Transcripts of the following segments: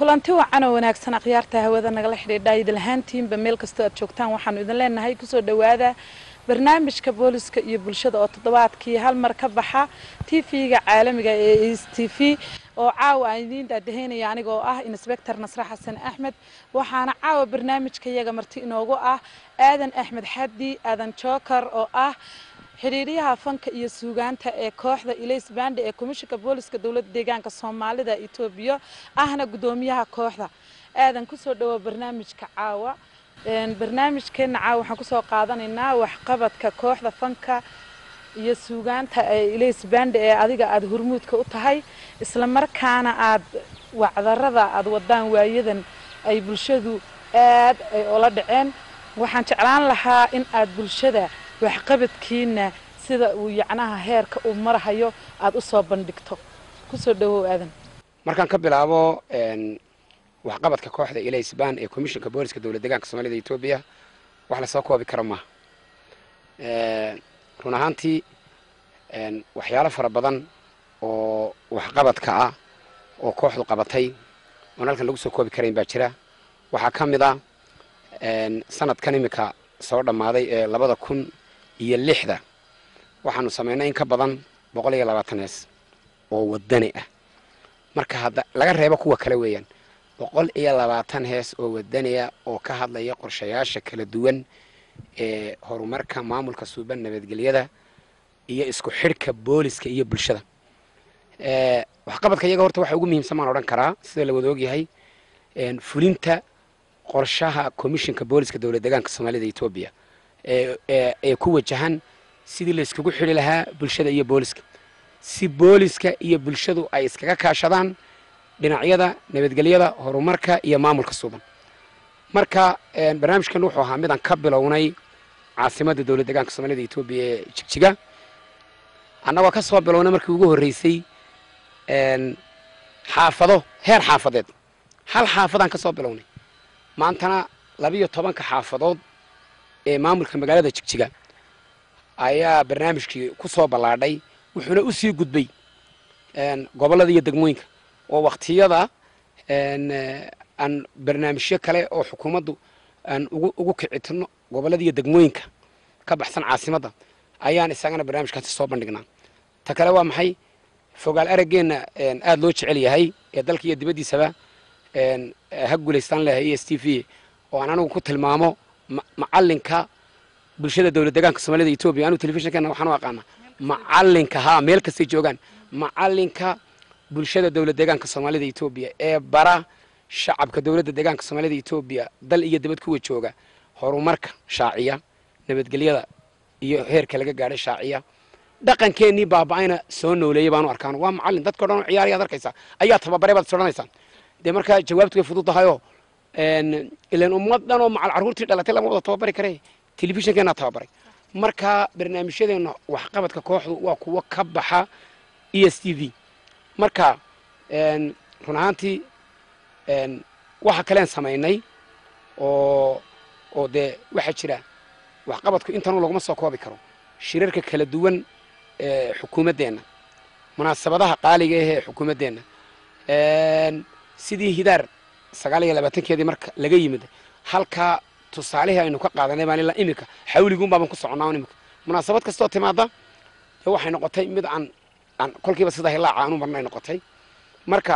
kulanti wacan oo wanaagsan akhyaarta hawada nagala xidhiidha idinlahaantiinba meel kastoo aad joogtaan waxaanu idin leenahay kusoo dhowaada barnaamijka booliska iyo bulshada oo toddobaadkii hal mar ka baxa t v-ga caalamiga ee s t v oo caawa aan idiin daadahaynaya anigoo ah insbector nasre xasan axmed waxaana caawa barnaamijka yaga marti inoogu ah aadan axmed xaddi aadan jookar oo ah xidhiiryaha fanka iyo suugaanta ee kooxda ilays bande ee komishinka booliska dowladda deegaanka soomaalida etoobiya ahna guddoomiyaha kooxda aadan kusoo dhawo barnaamijka caawa barnaamijkeena caawa waxaan kusoo qaadanaynaa waxqabadka kooxda fanka iyo suugaanta ee ilays bande ee adiga aada hormuudka u tahay isla markaana aad wacdarada aada wadaan waayadan ay bulshadu aad ay ola dhaceen waxaan jeclaan lahaa in aad bulshada waxqabadkiina sida uu yacnaha heerka uu marahayo aada u soo bandhigto kusoo dhawow aadan markaan ka bilaabo waxqabadka kooxda ilaysban ee komishinka booliska dowlad deegaanka soomaalida etoobiya wax lasoo koobi karo maaha run ahaantii waxyaalo fara badan oo waxqabadka ah oo kooxdu qabatay oon halkan lagu soo koobi karayn baa jira waxaa ka mid a sanadkan iminka soo dhammaaday ee labada kun iyo lixda waxaanu samaynay in ka badan boqol iyo labaatan hees oo wadani ah marka hadda laga reebo kuwa kale weeyaan boqol iyo labaatan hees oo wadaniya oo ka hadlaya qorshayaasha kala duwan ee horumarka maamulka suuban nabadgelyada iyo isku xidhka booliska iyo bulshada waxqabadka iyaga horta waxa ugu muhiimsan baan odhan karaa sida la wada ogyahay fulinta qorshaha komishinka booliska dowlad deegaanka soomaalida etoobiya ee ku wajahan sidii la iskugu xidhi lahaa bulshada iyo booliska si booliska iyo bulshadu ay iskaga kaashadaan dhinacyada nabadgelyada horumarka iyo maamulka suuban marka barnaamijkan wuxuu ahaa midaan ka bilownay caasimadda dowlad deegaanka soomaalida etoobiya ee jigjiga annagoo ka soo bilownay markii ugu horreysay xaafado heer xaafadeed hal xaafadaan ka soo bilownay maantana labiyo tobanka xaafadood ee maamulka magaalada jigjiga ayaa barnaamijkii ku soo ballaadhay wuxuuna u sii gudbay gobollada iyo degmooyinka oo wakhtiyada aan barnaamijyo kale oo xukuumaddu aan ugu kicitino gobollada iyo degmooyinka ka baxsan caasimadda ayaan isagana barnaamijkaasi soo bandhignaa ta kale waa maxay fogaal araggeenna aada loo jecel yahay ee dalka iyo dibaddiisaba ha guulaystaan lehay e s t v oo aan anigu ku tilmaamo macalinka bulshada dowlad deegaanka soomaalida etoobiya anigu telefishinkeena waxaan u aqaanaa macalinka haa meel kastay joogaan macalinka bulshada dowlad deegaanka soomaalida etoobiya ee bara shacabka dowladda deegaanka soomaalida etoobiya dal iyo dibad kuwa jooga horumarka shaaciya nabadgelyada iyo heerka laga gaadhay shaaciya dhaqankeennii baaba-ayna soo nooleeyey baanu arkaan waa macalin dadka o dhan oo ciyaarayaad arkaysaa ayaa tababaray baad is odhanaysaan dee markaa jawaabtu way fudud tahayoo ilan ummad dhan oo macal carruurtii dhalatay lama wada tababari kare telefishinkeenaa tababaray marka barnaamijyadeenna waxqabadka kooxdu waa kuwo ka baxa e s t v marka run ahaantii waxa kaleen samaynay oo oo dee waxaa jira waxqabadku intanu laguma soo koobi karo shirarka kala duwan ee xukuumaddeenna munaasabadaha qaaliga ah ee xukuumaddeenna sidii hidaar sagaal iyo labaatankeedii marka laga yimid halkaa tusaalihii aynu ka qaadanay baan ilaa iminka xawliguun baaban ku soconnaa iminka munaasabad kastoo timaada dee waxay noqotay mid aan aan kolkiiba sida hilaaca aanu marnay noqotay marka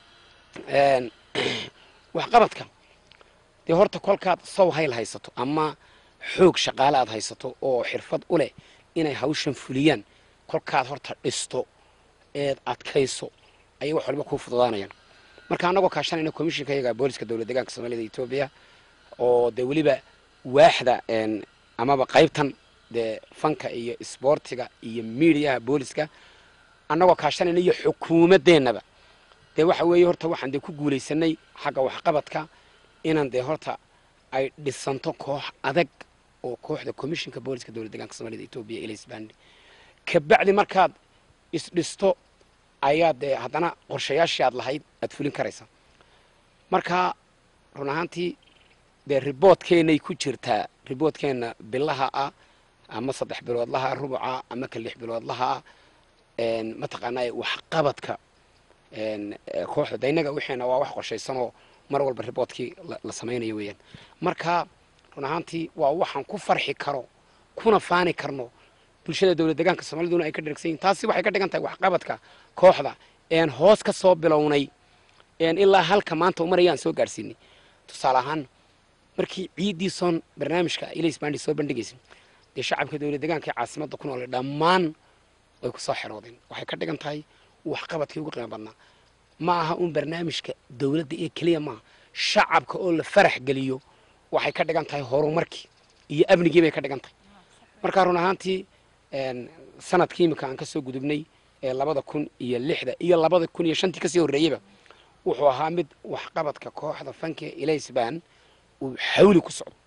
waxqabadka dee horta kolkaad sow hayl haysato ama xoog shaqaale aad haysato oo xirfad u leh inay hawshan fuliyaan kolkaad horta dhisto eed adkayso ayay wax waliba kuu fududaanayaan marka annagoo kaashanayna komishinka iyaga booliska dowlad deegaanka soomaalida etoobiya oo dee weliba waaxda amaba qaybtan dee fanka iyo isboortiga iyo miidiyaha booliska annagoo kaashanayna iyo xukuumadeennaba dee waxa weeye horta waxaan dee ku guulaysanay xagga waxqabadka inaan dee horta ay dhisanto koox adag oo kooxda komishinka booliska dowlad deegaanka soomaalida etoobiya ilaysbandi kabacdi markaad isdhisto ayaa dee haddana qorshayaashii aad lahayd aad fulin karaysa marka run ahaantii dee riboodkeennay ku jirtaa riboodkeenna bilaha ah ama saddex biloodlaha rubuca ama ka lix biloodlaha ah mataqaanaa waxqabadka een, ee, kooxda de innaga wixiina waa wax qorshaysan oo mar walba riboodkii la- la samaynayo weeyaan marka run ahaantii waa waxaan ku farxi karo kuna faani karno bulshada dowlad deegaanka soomaaliduna ay ka dhergsan yihin taasi waxay ka dhigan tahay waxqabadka kooxda een hoos ka soo bilownay een ilaa halka maanta umarayaan soo gaadhsiinay tusaale ahaan markii ciiddii soon barnaamijka ilays bandi soo bandhigaysay dee shacabka dowlad deegaanka ee caasimadda ku nool dhammaan way ku soo xeroodeen waxay ka dhigan tahay waxqabadkii ugu qiimo badnaa ma aha un barnaamijka dowladda ee keliya maaha shacabka oo la farax geliyo waxay ka dhigan tahay horumarkii iyo amnigii bay ka dhigan tahay marka run ahaantii een, sanadkii imika aan ka soo gudubnay ee labada kun iyo lixda iyo labada kun iyo shantii kasii horreeyeyba wuxuu ahaa mid waxqabadka kooxda fanka ilaysban uu xawli ku socdo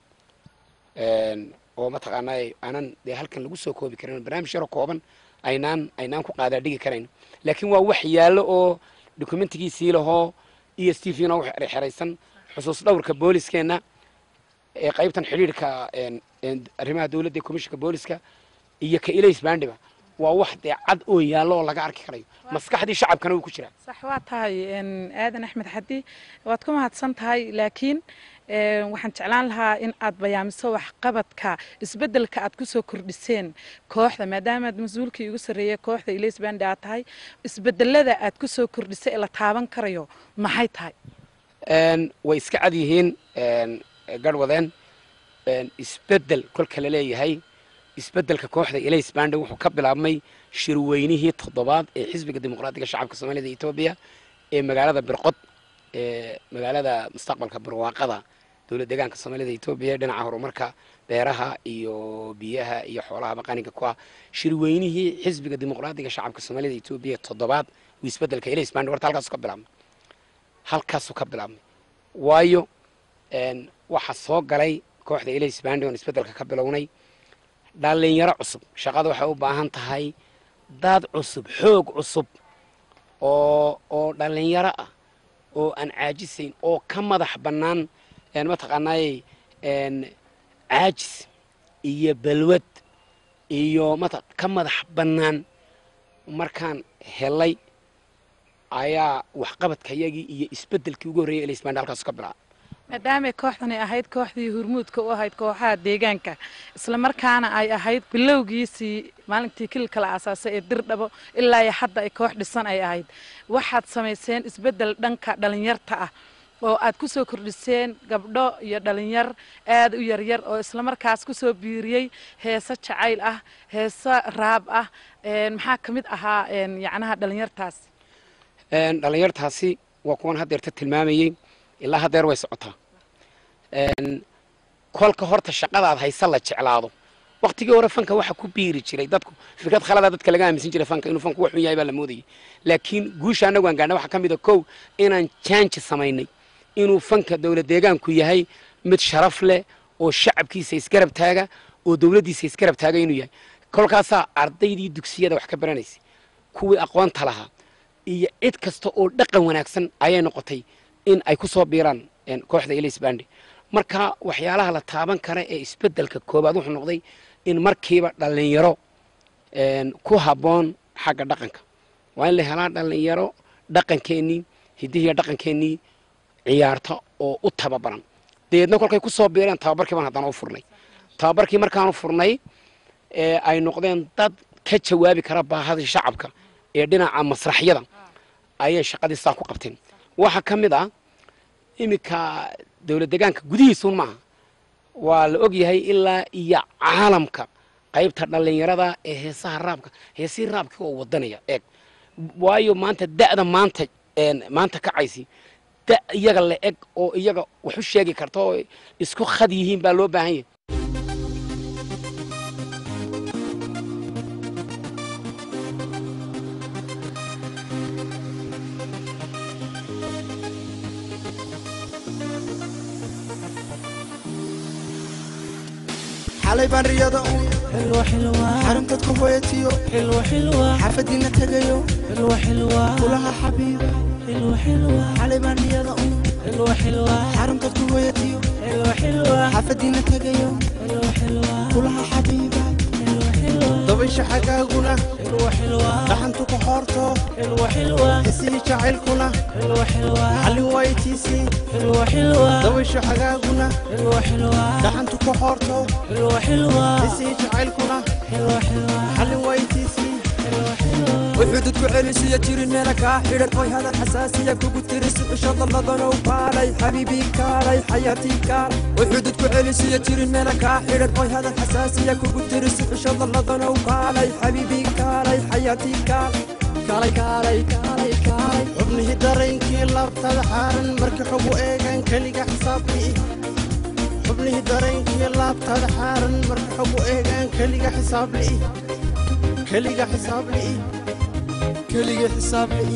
Een, oo mataqaanaa aanan dee halkan lagu soo koobi karin barnaamij yaro kooban aynaan aynaan ku qaadaa dhigi karayn laakiin waa wax yaallo oo dokumentigiisii lahoo e s t v na wax xeraysan xusuus dhowrka booliskeenna ee qaybtan xidhiidhka een, een, arrimaha dowladda ee komishinka booliska iyo ka ilays baandhiba waa wax dee cad oo yaallo oo laga arki karayo maskaxdii shacabkana wuu ku jiraa sax waa tahay een, aadan axmed xadi waad ku mahadsan tahay laakiin een, waxaan jeclaan lahaa in aad bayaamiso waxqabadka isbeddelka aad ku soo kordhiseen kooxda maadaamaad mas-uulkii ugu sarreeyay kooxda ilays bandi aad tahay isbeddelada aad ku soo kordhisay ee la taaban karayo maxay tahay Een, way iska cad yihiin een, garhwadeen een, isbeddel kolka la leeyahay isbeddelka kooxda ilays bandi wuxuu ka bilaabmay shirweynihii toddobaad ee xisbiga dimuqraadiga shacabka soomaalida iyo etoobiya ee magaalada birqod ee magaalada mustaqbalka barwaaqada dowlad deegaanka soomaalida iyo etoobiya dhinaca horumarka beeraha iyo biyaha iyo xoolaha baqaninka ku ah shirweynihii xisbiga dimuqraadiga shacabka soomaalida iyo etoobiya toddobaad uu isbeddelka ilays bandi horta halkaasuu ka bilaabmay halkaasuu ka bilaabmay waayo een, waxaa soo galay kooxda ilays bandi oon isbeddelka ka bilownay dhallinyaro cusub shaqada waxay u baahan tahay dad cusub xoog cusub oo oo dhallinyaro ah oo aan caajisayn oo ka madax bannaan een, mataqaanaayey een, caajis iyo balwad iyo mata ka madax bannaan markaan helay ayaa waxqabadkayagii iyo isbeddelkii ugu horreeyay ilays bandi halkaas ka bilaabay maadaamay kooxdani ahayd kooxdii hurmuudka u ahayd kooxaha deegaanka islamarkaana ay ahayd bilowgiisii maalintii kilka la aasaasay ee dirdhabo ilaa iyo hadda ay koox dhisan ay ahayd waxaad samayseen isbeddel dhanka dhalinyarta ah oo aad ku soo kordhiseen gabdho iyo dhalinyar aad u yaryar oo islamarkaas ku soo biiriyey heeso jacayl ah heeso raab ah een, maxaa ka mid ahaa een, yacnaha dhalinyartaas Een, dhallinyartaasi waa kuwan haddeerta tilmaamayey ilaa haddeer way socotaa Een, kolka horta shaqadaad haysa la jeclaado waktigii hore fanka waxaa ku biiri jiray dadku fikrad khaladaa dadka laga aaminsan jiray fanka inuu fanku wax xun yahay baa la moodayay laakiin guusha annagu aan gaadhnay waxaa ka mid a kow inaan jaanji samaynay inuu fanka dowlad deegaanku yahay mid sharaf leh oo shacabkiisa isgarab taaga oo dowladdiisa isgarab taaga inuu yahay kolkaasaa ardaydii dugsiyada wax ka baranaysay kuwii aqoonta lahaa iyo cid kasta oo dhaqan wanaagsan ayay noqotay in ay ku soo biiraan een, kooxda ilays bandi marka waxyaalaha la taaban kara ee isbeddelka koobaad wuxuu noqday in markiiba dhallinyaro een, ku habboon xagga dhaqanka waa in la helaa dhallinyaro dhaqankeennii hiddihiiyo dhaqankeennii ciyaarta oo u tababaran dabeedna kolkay ku soo biireen tababarkii baan haddana u furnay tababarkii markaanu furnay ee ay noqdeen dad ka jawaabi kara baahadii shacabka ee dhinaca masraxyada ayay shaqadii saa ku qabteen waxaa ka mid ah iminka dowlad deegaanka gudihiisuun maaha waa la og yahay ilaa iyo caalamka qaybta dhallinyarada ee heesaha raabka heesihii raabkii oo wadanaya eeg waayo maanta da'da maanta een, maanta kacaysi da iyaga la eg oo iyaga wax u sheegi karta oo isku khad yihiin baa loo baahan yahay xalay baan riyada uun حلوة حلوة xaruntaad ku hoyatiyo حلوة حلوة xaafadiina tegayo حلوة حلوة kulaha xabiiba حلوة حلوة xalay baan riyada uun حلوة حلوة xaruntaad ku hoyatiyo حلوة حلوة xaafadiina tegayo حلوة حلوة kulaha xabiiba حلوة حلوة dabaysha xagaaguna حلوة حلوة حلوة dhaxantu ku xoorto حلوة حلوة xisii jacaylkuna حلوة حلوة xallin waytiisii حلوة حلوة dabaysho xagaaguna حلوة حلوة dhaxantu ku xoorto حلوة حلوة xisii jacaylkuna حلوة حلوة xallin waytiisii حلوة حلوة wuxuudad ku celisiya jirin meela kaa xidhan oy hadal xasaasiya kugu tirisi cisho dalladanow kaalay xabiibii kaalay xayaatii kaalay wuxuudad ku celisiya jirin meela kaa xidhan oy hadal xasaasiya kugu tirisi cisho dalladanow kaalay xabiibii kaalay xayaatii kaalay kaalay kaalay kaalay kaalay xubnihii daraynkii laabtada xaaran markii xogu eegaan keliga xisaabli'i xubnihii daraynkii laabtada xaaran markii xogu eegaan keliga xisaabli'i keliga xisaabli'i keliga xisaabli'i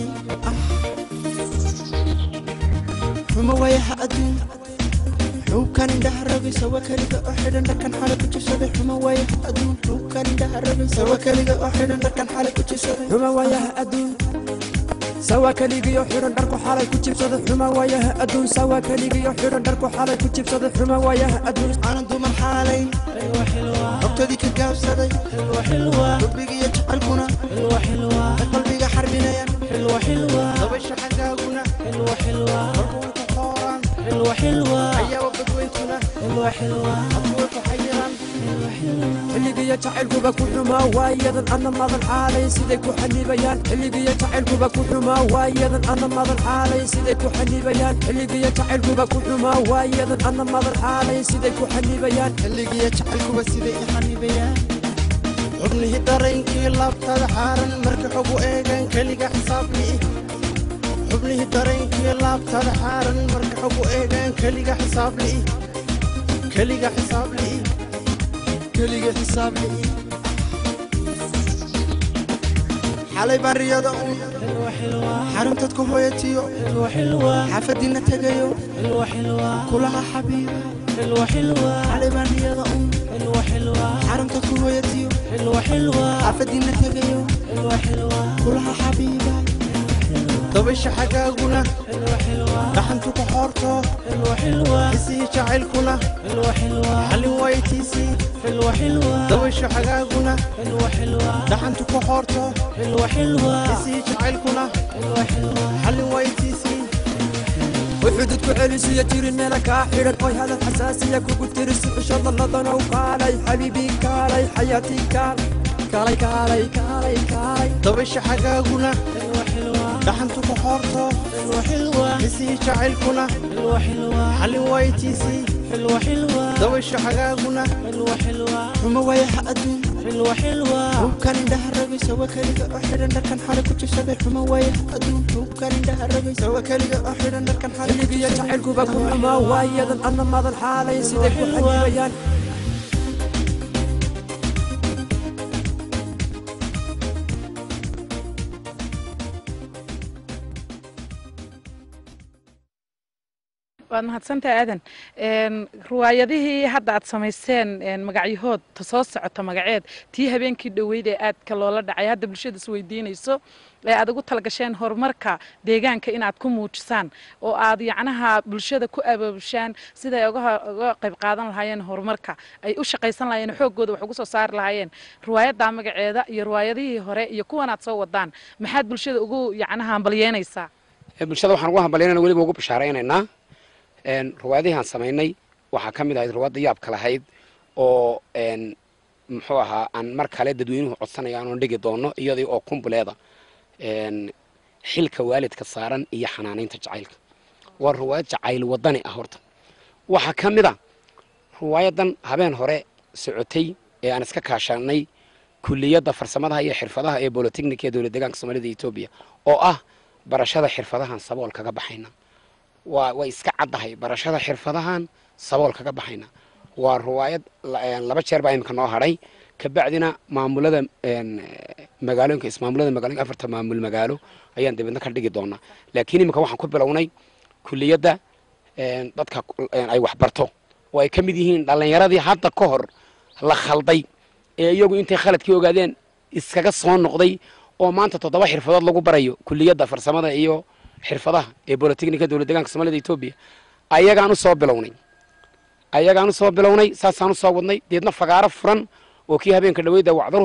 xuma wayaha adduun xuubkan indhaha rogaysa wa keliga oo xidhan dharkan xale ku jirsaday xuma wayaha adduun xuubkan indhaha rogaysa wa keliga oo xidhan dharkan xale ku jirsaday xuma waayaha adduun sawa keligiyo xidhan dharku xalay ku jibsaday xuma waayaha adduun sawa keligiyo xidhan dharku xalay ku jibsaday xuma waayaha adduun aanan dumar xaalayn حلوة حلوة xogtadii ka gaabsaday حلوة حلوة xubbigiiyo jacaylkuna حلوة حلوة ay qalbiga xarbinayan حلوة حلوة dabaysha xagaaguna حلوة حلوة markuway ku qooraan حلوة حلوة ayaaba badweyntuna حلوة حلوة hadkuway ku xayiraan حلوة حلوة xilligiyo jacaylkuba ku xumaa waayadan anna madan xaalay siday ku xanibayaan xilligiyo jacaylkuba ku xumaa waayadan anna madan xaalay siday ku xanibayaan xilligiyo jacaylkuba ku xumaa waayadan anna madan xaalay siday ku xanibayaan xilligiiyo jacaylkuba siday i xanibayaan xubnihii daraynkii laabtada xaaran markii xogu eegaan keliga xisaabli'i xubnihii daraynkii laabtada xaaran markii xogu eegaan keliga xisaabli'i keliga xisaabli'i keliga xisaabli'i xalay baan riyada uun حلوة حلوة xaruntaad ku hooyatiyo حلوة حلوة xaafadiinna tegayo حلوة حلوة kulaha xabiiba حلوة حلوة xalay baan riyada uun حلوة حلوة xaruntaad ku hooyatiyo حلوة حلوة xaafadiinna tegayo حلوة حلوة kulaha xabiiba dabaysha xagaaguna حلوة حلوة dhaxantu ku xoorto حلوة حلوة xisii jacaylkuna حلوة حلوة xallin waytiisii حلوة حلوة dabaysha xagaaguna حلوة حلوة dhaxantu ku xoorto حلوة حلوة xisii jacaylkuna حلوة حلوة xallin waytiisii wuxuudad ku celisiya jirin meela kaa xidhan oy hadal xasaasiya kugu tirisi cisho dalladanow kaalay xabiibii kaalay xayaatii kaalay kaalay kaalay kaalay kaalay dabaysha xagaaguna حلوة حلوة dhaxantu ku xoorto حلوة حلوة xisii jacaylkuna حلوة حلوة xallin waytiisii حلوة حلوة dabaysha xagaaguna حلوة حلوة xuma wayaha adduun حلوة حلوة xuubkan indhaha rogaysa wa keliga oo xidhan dharkan xale ku jirsaday xuma wayaha adduun xuubkan indhaha rogaysa wa keliga oo xidhan dharkan xale ku xilligiyo jirsaday jacaylkuba ku xumaa waayadan anna madan xaalay siday ku xanibayaan waad mahadsantahay aadan Een, riwaayadihii hadda aad samayseen een, magacyahood ta soo socota magaceed tii habeenkii dhoweyd ee aadka loola dhacay hadda bulshada is weydiinayso ee aad ugu talagasheen horumarka deegaanka inaad ku muujisaan oo aad yacnaha bulshada ku abaabushaan siday uga ho- uga qayb qaadan lahaayeen horumarka ay u shaqaysan lahaayeen xooggooda wax ugu soo saari lahaayeen riwaayaddaa magaceeda iyo riwaayadihii hore iyo kuwan aad soo wadaan maxaad bulshada ugu yacnaha hambalyeynaysaa Ee, bulshada waxaan ugu hambalyaynana weliba ugu bishaaraynaynaa een, riwaayadihii aan samaynay waxaa ka mid ahayd riwaayadda yaabka lahayd oo een, muxuu ahaa aan mar kale dadweynuhu codsanayaan oon dhigi doono iyadii oo kumbuleeda een, xilka waalidka saaran iyo xanaanaynta jacaylka waa riwaayad jacayl wadani ah horta waxaa ka mid a riwaayadan habeen hore socotay ee aan iska kaashanay kuliyadda farsamadaha iyo xirfadaha ee bolotechnica ee dowlad deegaanka soomaalida etoobiya oo ah barashada xirfadahan sabool kaga baxayna waa way iska caddahay barashada xirfadahan sabool kaga baxayna waa riwaayad la- een, laba jeer baa imika noo hadhay kabacdina maamulada een, magaalooyinka ismaamulada magaalooyinka afarta maamul magaalo ayaan dibadna ka dhigi doonaa laakiin imika waxaan ku bilownay kuliyadda een, dadka ku- een, ay waxbarto oo ay ka mid yihiin dhallinyaradii hadda ka hor la khalday ee iyagu intay khaladkii ogaadeen iskaga soo noqday oo maanta toddoba xirfadood lagu barayo kuliyadda farsamada iyo xirfadaha ee bolotechnica dowlad deegaanka soomaalida etoobiya ayagaan u soo bilownay ayagaan u soo bilownay saasaan u soo wadnay deedna fagaaro furan oo kii habeenka dhaweyda wacdaruhu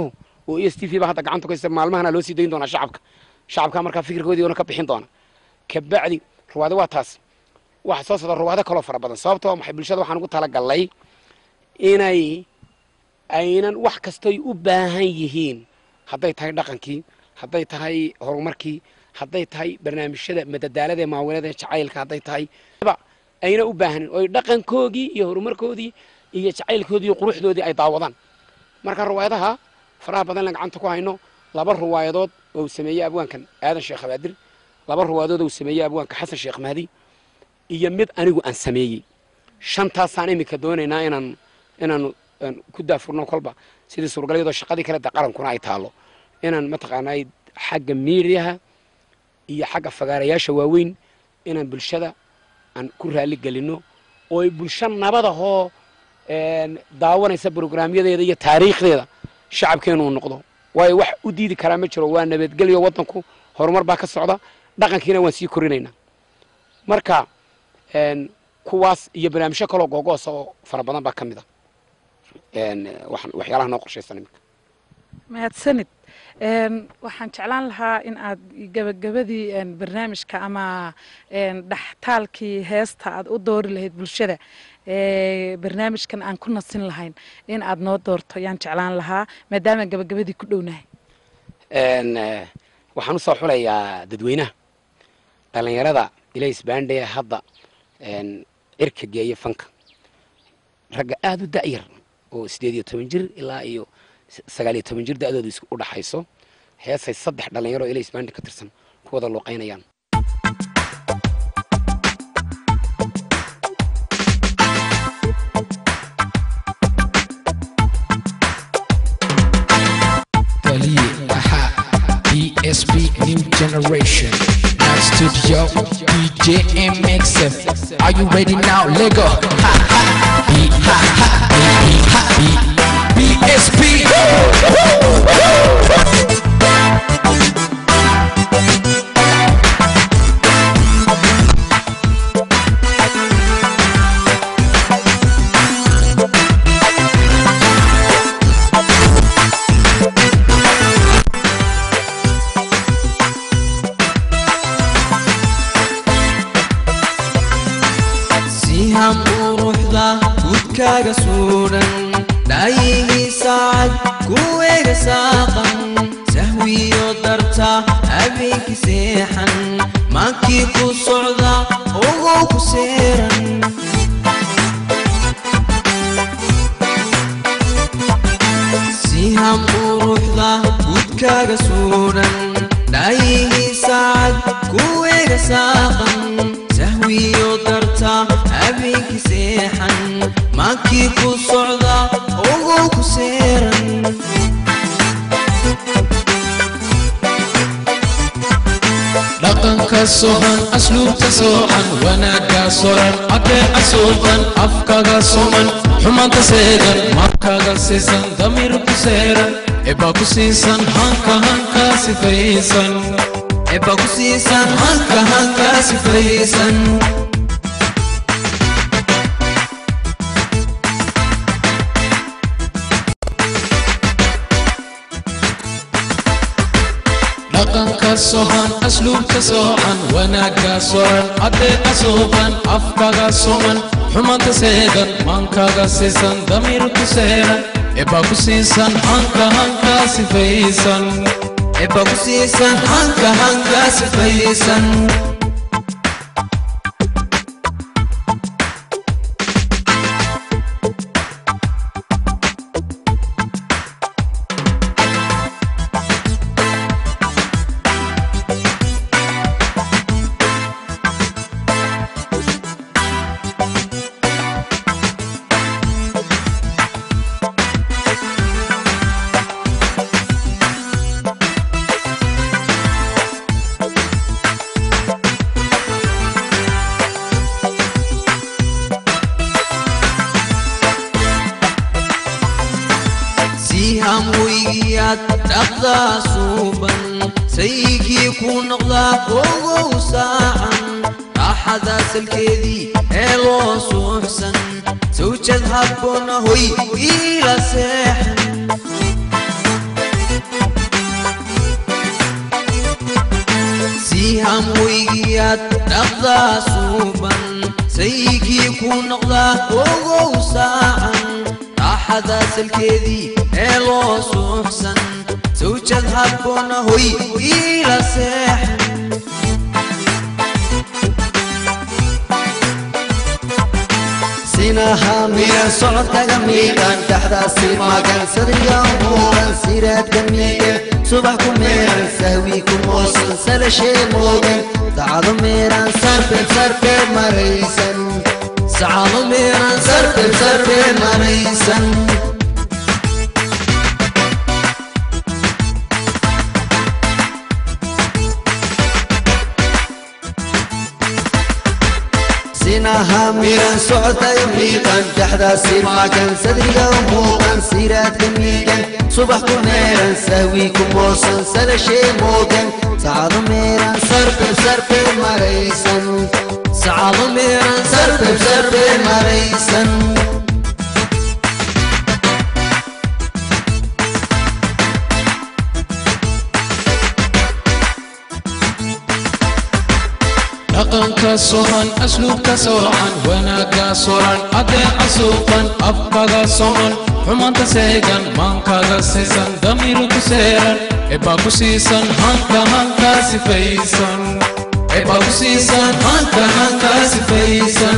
oo e s t v ba hadda gacanta ku haysta maalmahana loo sii dayn doonaa shacabka shacabka markaa fikirkoodii ona ka bixin doona kabacdi ruwaado waa taas waxa soo socda ruwaado kaloo fara badan sababtoo maxay bulshada waxaan ugu talagalnay inay aynan wax kastoy u baahan yihiin hadday tahay dhaqankii hadday tahay horumarkii hadday tahay barnaamijyada madadaalada ee maawilada ee jacaylka hadday tahay ba ayna u baahanin oy dhaqankoodii iyo horumarkoodii iyo jacaylkoodii iyo quruxdoodii ay daawadaan marka ruwaayadaha faraha badan la gacanta ku hayno laba ruwaayadood oo uu sameeyey abwaankan aadan sheekh abaadir laba ruwaayadood oo uu sameeyey abwaanka xasan sheekh mahdi iyo mid anigu aan sameeyey shantaasaan iminka doonaynaa inaan inaan aan ku daafurno kolba sidii suuragalyadoo shaqadii kale de qarankuna ay taalo inaan mataqaanaa xagga miidiyaha iyo xagga fagaarayaasha waaweyn inaan bulshada aan ku raali gelino oo ay bulsho nabadahoo daawanaysa brograamyadeeda iyo taariikhdeeda shacabkeenu uu noqdo waayo wax u diidi karaa ma jiro waa nabadgelyo waddanku horumar baa ka socda dhaqankiina waan sii korinaynaa marka kuwaas iyo barnaamijyo kaloo googoosa oo fara badan baa ka mid a waxyaalaha noo qorshaysan iminka mahadsanid waxaan jeclaan lahaa in aad gabagabadii barnaamijka ama dhaxtaalkii heesta aad u doori lahayd bulshada barnaamijkan aan ku nasin lahayn in aad noo doorto yaan jeclaan lahaa maadaama gabagabadii ku dhownahay waxaan usoo xulayaa dadweynaha dhallinyarada ilays baandhe hadda cirka geeya fanka ragga aada u da'yar oo sideed iyo toban jir ilaa iyo sagaal iyo toban jir da'dooda isku u dhaxayso heesay saddex dhallinyaro ilays baandhe ka tirsan ku wada luuqaynayaan ESP New Generation. Now Studio DJ MXF. Are you ready now? Lego. Ha ha. B ha ha. B B ha. B BSP. sihan quruxda gudkaaga suudhan dhaayigii saacad kuweega saaqan sahwiyo darta habeenkii seexan maankii ku socda ogow ku seeran sihan quruxda gudkaaga suudhan dhaayigii saacad kuweega saaqan sahwiyo darta habeenkii seexan maankii ku socda ogow ku seeran dhaqanka sohan asluubta soocan wanaagga soran adeeca suuban afkaga suman xumaanta seegan markaga siisan damiir ku seeran ebaa ku siisan hanka hanka sifaysan eba ku siisan hanka hanka sifaysan dhaqanka sohan asluubta soocan wanaagga soran adeeca suuban afkaga suman xumaanta seegan maankaga siisan damiir ku seeran ebaa ku siisan hanka hanka sifaysan eba ku siisan hanka hanka sifaysan sihan weygiyaad dhaqdaa suuban saygii ku noqdaa ogow saacan raaxada salkeedii ee loo suuxsan sawjad habboona hoy iila seexan adaa suuban saygii ku noqdaa ogow saacan raaxada salkeedii ee loo suuxsan sawjad habboona hoy iila seexan sinaha miran socodkaga miiqan dhexdaasi magan sadriga muuqan siraadka miigan subax ku meeran sahwi ku moosan salashee moogan dacdo meeran sarbeeb sarbeeb maraysan sacado meeran sarbeeb sarbeeb maraysan sinaha miran socodkaga miiqan dhexdaasi magan sadriga muuqan siraadka miigan subax ku meeran sahwi ku moosan salashee moogan sacado meeran sarbeeb sarbeeb maraysan sacado meeran sarbeeb sarbeeb maraysan dhaqanka sohan asluubka soocan wanaagga soran adeeca suuqan afkaga soman xumanta seegan maankaga sisan damiru ku seeran ebaa ku siisan hanka hanka sifaysan ebaa ku siisan hanka hanka sifaysan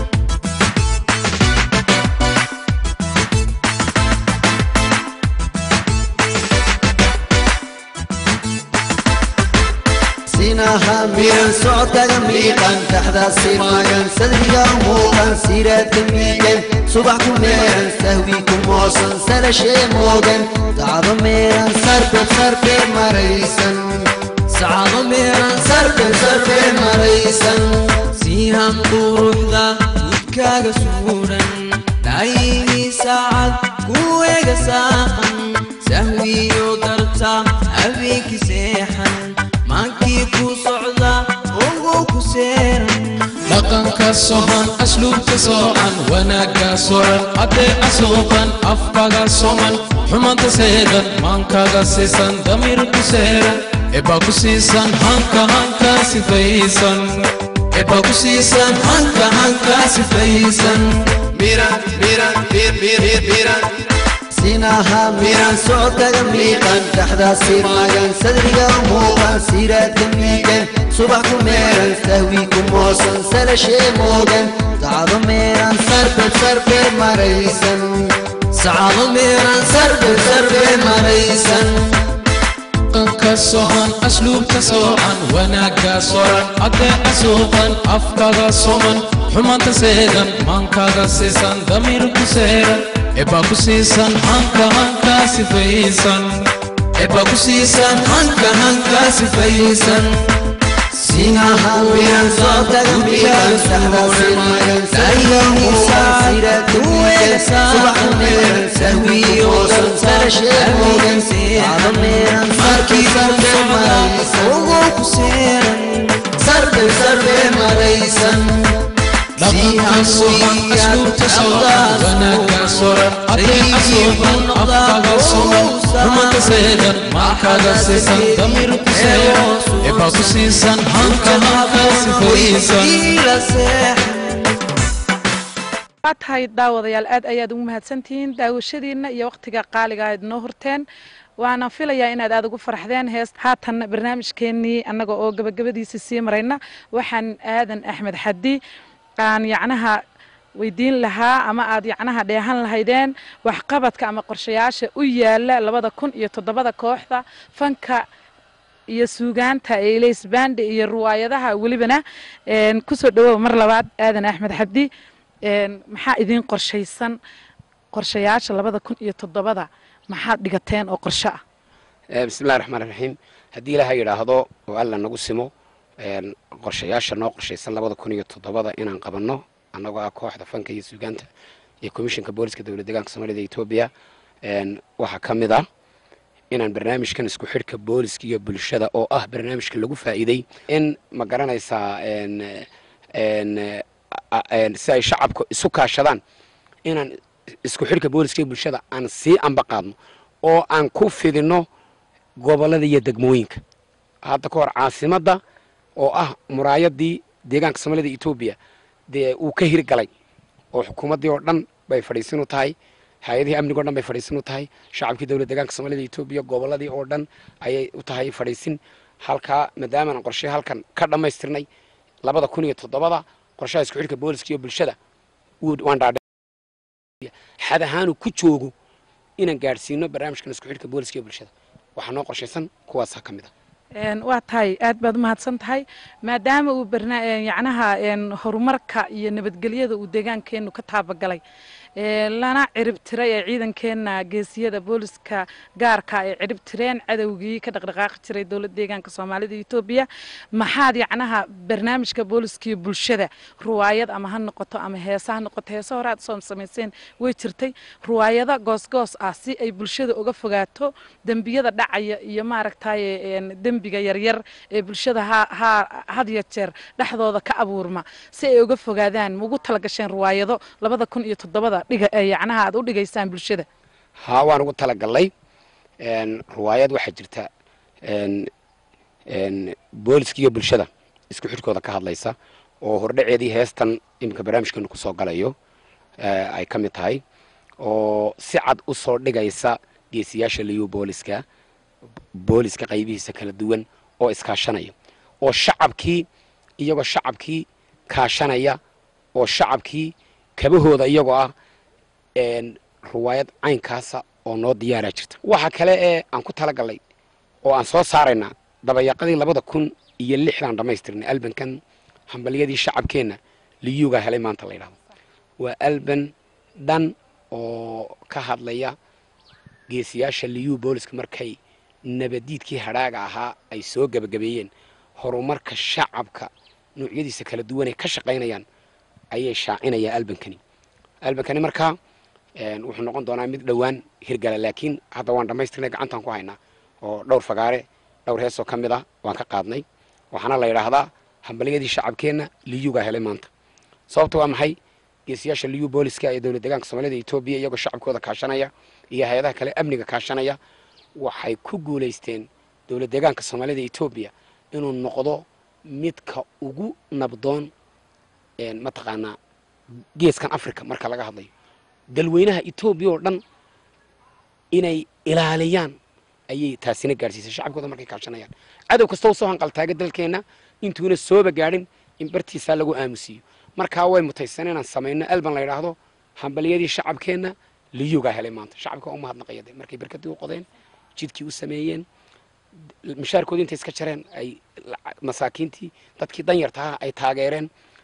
sinaha miran socodkaga miiqan dhexdaasi magan sadriga muuqan siraadka miigan subax ku meeran sahwi ku moosan salashee moogan dacdo meeran sarbeeb sarbeeb maraysan sacado meeran sarbeeb sarbeeb maraysan siihan quruxda gudkaaga suudhan dhaayigii saacad kuweega saaqan sahwiyo darta habeenkii seexan maankii ku socda ogow ku seeran dhaqanka sohan asluubka soocan wanaagga soran adeeca suuqan afkaga soman xumanta seegan maankaga sisan damir ku seeran ebaa ku siisan hanka hanka sifaysan ebaa ku siisan hanka hanka sifaysan miran miran mir mir mir miran sinaha miran socodkaga miiqan dhexdaasi magan sadriga muuqan siraadka miigan subax ku meeran sahwi ku moosan salashee moogan dacdo meeran sarbeeb sarbeeb maraysan sacado meeran sarbeeb sarbeeb maraysan dhaqanka sohan asluubka soocan wanaagga soran adeeca suuqan afkaga soman xumanta seegan maankaga sisan damir ku seeran ebaa ku siisan hanka hanka sifaysan ebaa ku siisan hanka hanka sifaysan sinaha miran socodkaga miiqan dhexdaasi magan sadriga muuqan siraadka miigan subax ku meeran sahwi ku moosan salashee moogan dacdo meeran markii sarbeeb maraysan ogow ku seeran sarbeeb sarbeeb maraysan dhaqanka sohan asluubka soocan wanaagga soran adeeca suuqan afkaga soman xumanta seegan maankaga sisan damir ku seeran ebaa ku siisan hanka hanka sifaysan iila seexan waa tahay daawadayaal aad ayaad ugu mahadsantihiin daawashadiina iyo waqtiga qaaliga aad noo horteen waana filayaa inaad aad ugu farxdeen hees haatan barnaamijkeenii annaga oo gabagabadiisa sii marayna waxaan aadan axmed xadi aan yacnaha weydiin lahaa ama aad yacnaha dheehan lahaydeen waxqabadka ama qorshayaasha u yaala labada kun iyo toddobada kooxda fanka iyo suugaanta ee leysbande iyo ruwaayadaha welibana kusoo dhawow mar labaad aadan axmed xabdi maxaa idiin qorshaysan qorshayaasha labada kun iyo toddobada maxaad dhigateen oo qorsho ah bismillahi raxmaan raxiim haddii ilaaha yidhaahdo oo alla nagu simo qorshayaasha noo qorshaysan labada kun iyo toddobada inaan qabanno annagoo ah kooxda fanka iyo suugaanta iyo komishinka booliska dowlad deegaanka soomaalida etoobiya waxaa ka mid ah inaan barnaamijkan isku xidhka booliska iyo bulshada oo ah barnaamijka lagu faa'iiday in ma garanaysaa si ay shacabku isu kaashadaan inaan isku xidhka booliska iyo bulshada aan sii amba qaadno oo aan ku fidinno gobollada iyo degmooyinka hadda ka hor caasimadda oo ah muraayadii deegaanka soomaalida etoobiya dee uu ka hirgalay oo xukuumaddii oo dhan bay fadhiisin u tahay hay-adihii amniga o dhan bay fadhiisin u tahay shacabkii dowlad deegaanka soomaalida etoobiya gobolladii oo dhan ayay u tahay fadhiisin halkaa maadaamaanan qorshe halkan ka dhammaystirnay labada kun iyo toddobada qorshaha isku xidhka booliska iyo bulshada wuu- waan dhaadhe xad ahaanu ku joogo inaan gaadhsiino barnaamijkan isku xidhka booliska iyo bulshada waxaa noo qorshaysan kuwaasaa ka mid a Een, waa tahay aad baad umahadsan tahay maadaama uu barna- een, yacnaha een, horumarka iyo nabadgelyada uu deegaankeenu ka taabagalay ee, lana cirib tiray ee ciidankeena geesiyada booliska gaarka ay cirib tireen cadowgii ka dhaqdhaqaaqi jiray dowlad deegaanka soomaalida iyo etoobiya maxaad yacnaha barnaamijka booliska iyo bulshada ruwaayad ama ha noqoto ama heesa ha noqoto heese hore aad soo samayseen way jirtay ruwaayada goosgoos ah si ay bulshada uga fogaato dembiyada dhacaya iyo maaragtaye een, dembiga yaryar ee bulshada ha ha had iyo jeer dhexdooda ka abuurma si ay uga fogaadaan ma ugu talagasheen ruwaayado labada kun iyo toddobada dhiga ee yacnaha aad u dhigaysaan bulshada haa waan ugu talagalnay een, ruwaayad waxaa jirta een, een, booliska iyo bulshada isku xidhkooda ka hadlaysa oo hordhaceedii heestan iminka barnaamijkeenu kusoo galayo ee, ay ka mid tahay oo si cad u soo dhigaysa geesiyaasha liyu booliska booliska qaybihiisa kala duwan oo iskaashanaya oo shacabkii iyagoo shacabkii kaashanaya oo shacabkii kabahooda iyagoo ah een, ruwaayad caynkaasa oo noo diyaaraa jirta waxa kale ee aan ku talagalnay oo aan soo saaraynaa dabayaqadii labada kun iyo lixdaan dhammaystirnay albankan hambalyadii shacabkeenna liyugaa helay maanta la yidhahdo waa alban dhan oo ka hadlaya geesiyaasha liyu booliska markay nabadiidkii hadhaaga ahaa ay soo gebagabeeyeen horumarka shacabka nuucyadiisa kala duwan ay ka shaqaynayaan ayay shaacinayaan albankani albankani markaa een, wuxuu noqon doonaa mid dhowaan hirgala laakiin hadda waan dhammaystirnay gacantaan ku haynaa oo dhowr fagaare dhowr heesoo ka mid ah waan ka qaadnay waxaana la yidhaahdaa hambalyadii shacabkeenna liyugaa helay maanta sababta waa maxay geesiyaasha liyu booliska ee dowlad deegaanka soomaalida etoobiya iyagoo shacabkooda kaashanaya iyo hay-adaha kale amniga kaashanaya waxay ku guulaysteen dowlad deegaanka soomaalida etoobiya inuu noqdo midka ugu nabdoon een, mataqaanaa geeskan africa marka laga hadlayo dalweynaha etoobiya oo dhan inay ilaaliyaan ayay taasina gaadhsiisay shacabkooda markay kaashanayaan cadow kastoo soo hanqaltaaga dalkeenna intuuna sooba gaadhin in bartiisaa lagu aamusiiyo markaa way mutaysan inaan samayno alban la yidhaahdo hambalyadii shacabkeenna liyugaa helay maanta shacabka waa u mahadnaqaya de markay barkadii u qodeen jidkii u sameeyeen mishaarkoodii intay iska jareen ay laca- masaakiintii dadkii danyartaha ay taageereen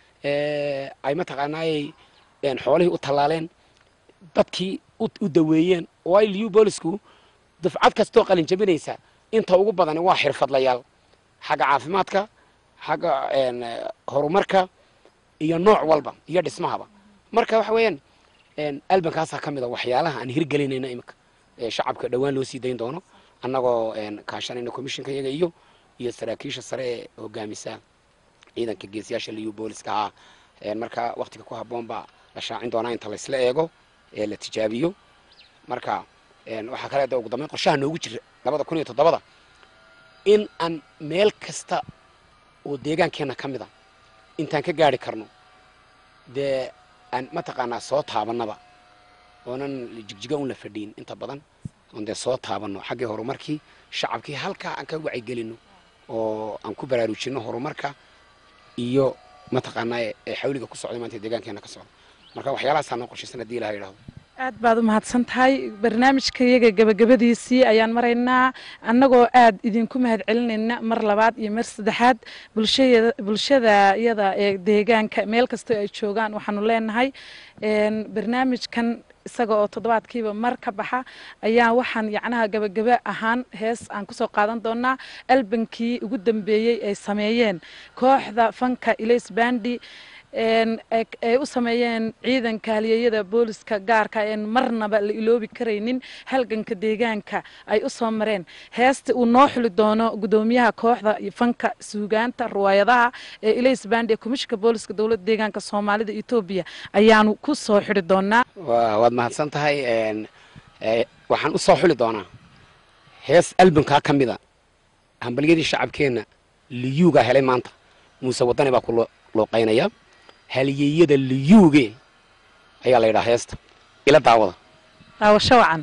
ee, ay mataqaanaayay een, xoolihii u tallaaleen dadkii u u daweeyeen oo ay liyu boolisku dufcad kastoo qalin jabinaysa inta ugu badani waa xirfadlayaal xagga caafimaadka xagga een, eh, horumarka iyo nooc walba iyo dhismahaba marka waxa weeyaan een, albankaasaa ka mid a waxyaalaha aan hirgelinayno iminka ee shacabka dhowaan loo sii dayn doono annagoo een, kaashanayna komishinka iyaga iyo iyo saraakiisha sare ee hogaamisa ciidanka geesiyaasha liyu booliska ah een, marka waktiga ku habboon baa la shaacin doonaa inta laysla eego ee la tijaabiyo marka een, waxaa kale de ugu dambeyn qorshaha noogu jira labada kun iyo toddobada in aan meel kasta oo deegaankeenna ka mid a intaan ka gaari karno dee aan mataqaanaa soo taabanaba oonan jigjiga un la fadhiin inta badan oon dee soo taabanno xaggii horumarkii shacabkii halkaa aan ka wacyigelino oo aan ku baraarujinno horumarka iyo mataqaanaa ee- ee xawliga ku socday maanta ee deegaankeenna ka socda marka waxyaalahaasaa noo qorshaysan haddii ilaha yidhahdo aad baad u mahadsan tahay barnaamijka iyaga gabagabadiisii ayaan maraynaa annagoo aad idinku mahad celinayna mar labaad iyo mar saddexaad bulshaya bulshada iyada ee deegaanka meel kastoo ay joogaan waxaanu leenahay een, barnaamijkan isaga oo toddobaadkiiba mar ka baxa ayaa waxaan yacnaha gabagaba ahaan hees aan kusoo qaadan doonaa albankii ugu dambeeyey ay sameeyeen kooxda fanka ilays bandi een, ay ay u sameeyeen ciidanka halyeeyada booliska gaarka een marnaba la iloobi karaynin halganka deegaanka ay u soo mareen heesta uu noo xuli doono gudoomiyaha kooxda iyo fanka suugaanta ruwaayadaha ee ilays bandi ee komishinka booliska dowladda deegaanka soomaalida etoobiya ayaanu ku soo xidhi doonaa waa- waad mahadsan tahay een, ee, waxaan u soo xuli doonaa hees albankaa ka mida hambalyadii shacabkeenna liyuugaa helay maanta muuse wadani baa ku lo- luuqaynaya halyeeyada liyuuge ayaa la yidhaha heesta ila daawada daawasho wacan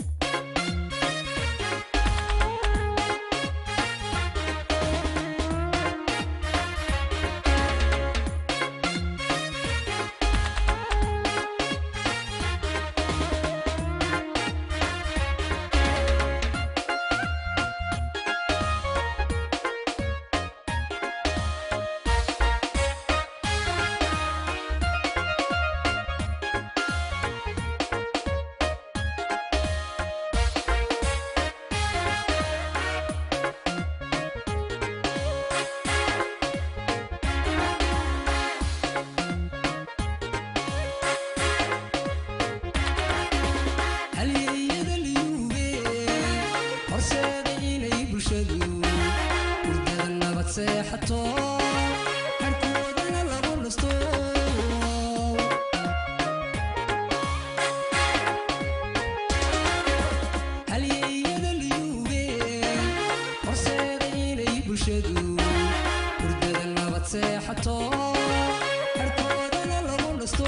halyeeyada liyuuge horseeda inay bulshadu hurdada nabad seexato harkoodana lagu nasto halyeeyada liyuuge horseeda inay bulshadu hurdada nabad seexato harkoodana lagu nasto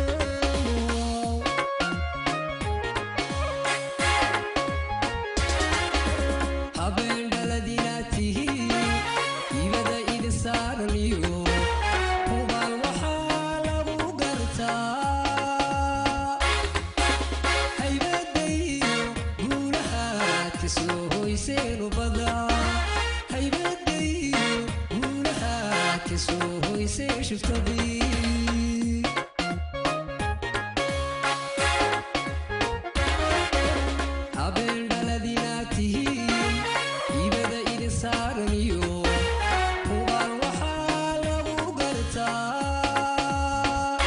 habeen dhaladinaad tihiin ibada idin saaran iyo hubaan waxaa lagu gartaa haybadayo guulahaad ka soo hoyseenu badaa haybadayo guulahaad ka soo hoyseen shiftadii habeen dhaladinaad tihiin ibada idin saaran iyo hubaan waxaa lagu gartaa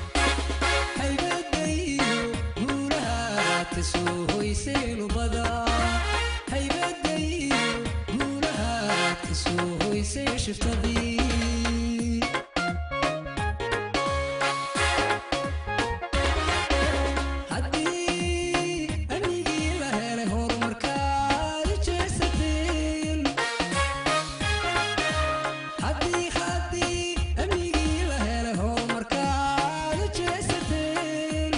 haybadayo guulahaad ka soo hoyseenu badaa haybadayo guulahaad ka soo hoyseen shiftadii haddii amnigii la helay horumarkaad u jeesateen haddii haddii amnigii la helay horumarkaad u jeesateen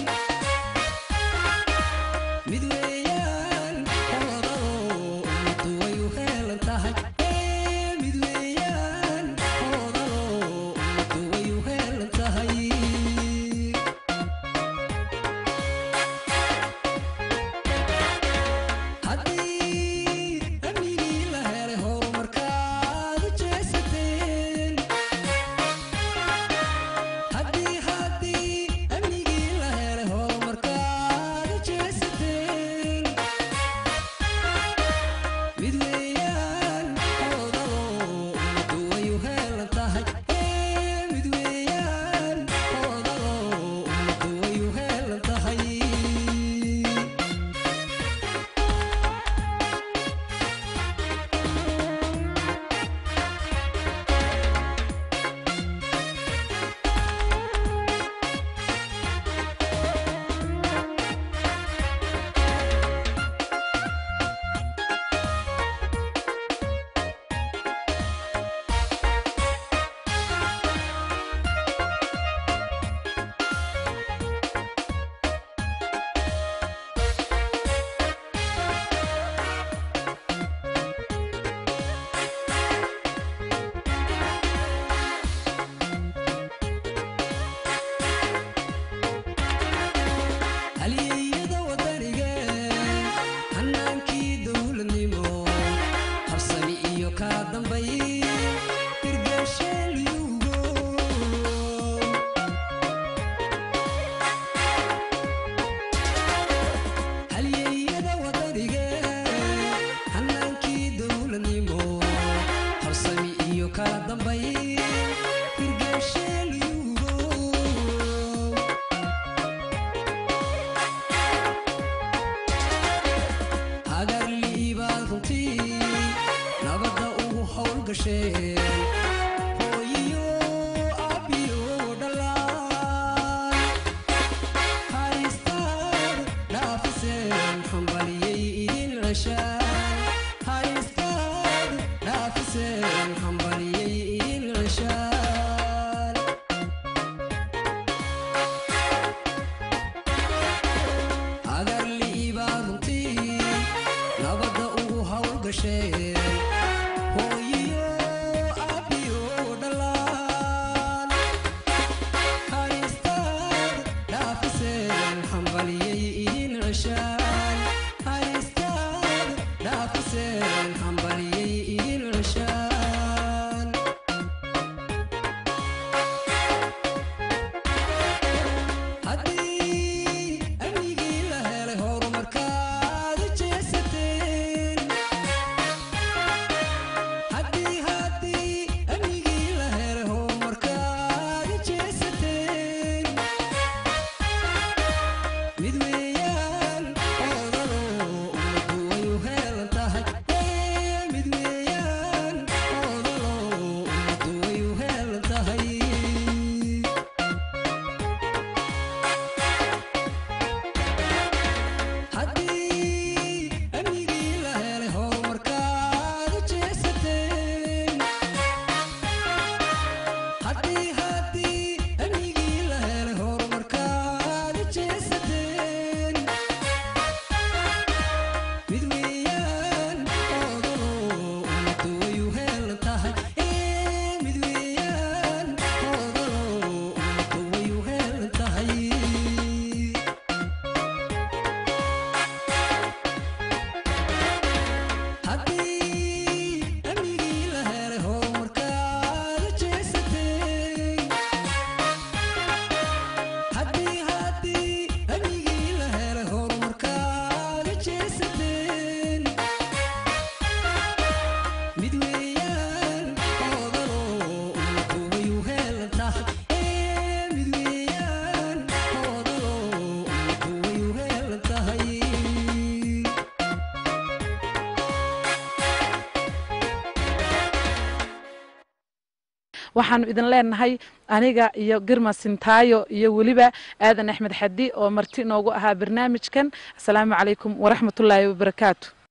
mid weeyaan hodalo ummaddu way u heelan tahay ee mid weeyaan hodalo ummaddu way u heelan tahay haddii amnigii la helay horumarkaad u jeesateen haddii haddii amnigii la helay horumarkaad u jeesateen mid weeyaan hodalo ummaddu way u heelan tahay ee mid weeyaan hodalo ummaddu way u heelan tahay halyeeyada wadaniga hanaankii dowladnimo habsami iyo kaa dambay hirgeeshelyugo halyeeyada wadaniga hanaankii dowladnimo habsami iyo kala dambay hirgeeshelyugo hagarliibaan runtii nabadda ugu howl gasheen hooyiyo aabbiyo dhalaan haystaad dhaafiseen hambaliyey idin ceshaan haystaad dhaafiseen hambaliyey idin ceshaan dhasheen hooyiyo aabiyo dhalaan haristaad dhaafiseen hambaliyay idin ceshaan haristaad dhaafiseen hambaliyay idin ceshaan haddii amnigii la helay horumarkaad jeesateen haddii haddii amnigii la helay horumarkaad jeesateen mid weeyaan oodalo ummaddu way u heelan tahay Ee, mid weeyaan oodalo ummaddu way u heelan tahay haddii amnigii la helay horumarkaad jeesateen haddii haddii amnigii la helay horumarkaad jeesateen mid weeyaan oodalo ummaddu way u heelan tahay Ee, mid weeyaan oodalo ummaddu way u heelan tahay haddii amnigii la helay horumarkaad jeesateen haddii haddii amnigii la helay horumarkaad jeesateen mid weeyaan oodalo ummaddu way u heelan tahay Ee, mid weeyaan oodalo ummaddu way u heelan tahay waxaanu idin leenahay aniga iyo girma sintaayo iyo weliba aadan axmed xadi oo marti noogu ahaa barnaamijkan asalaamu calaykum waraxmatullaahi wabarakaatu